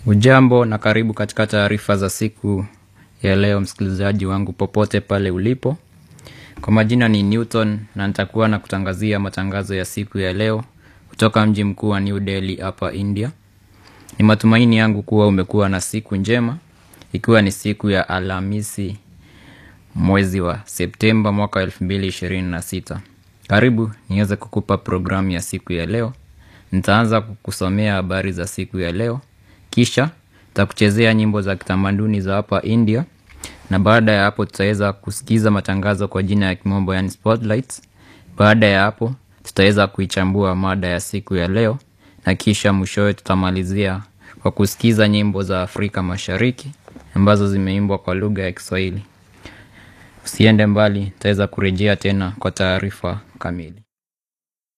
Ujambo na karibu katika taarifa za siku ya leo msikilizaji wangu popote pale ulipo. Kwa majina ni Newton na nitakuwa na kutangazia matangazo ya siku ya leo kutoka mji mkuu wa New Delhi hapa India. Ni matumaini yangu kuwa umekuwa na siku njema ikiwa ni siku ya Alhamisi mwezi wa Septemba mwaka 2026. Karibu niweze kukupa programu ya siku ya leo. Nitaanza kukusomea habari za siku ya leo. Kisha takuchezea nyimbo za kitamaduni za hapa India na baada ya hapo tutaweza kusikiza matangazo kwa jina ya kimombo yani spotlights. Baada ya hapo tutaweza kuichambua mada ya siku ya leo na kisha mwishowe tutamalizia kwa kusikiza nyimbo za Afrika Mashariki ambazo zimeimbwa kwa lugha ya Kiswahili. Usiende mbali, nitaweza kurejea tena kwa taarifa kamili.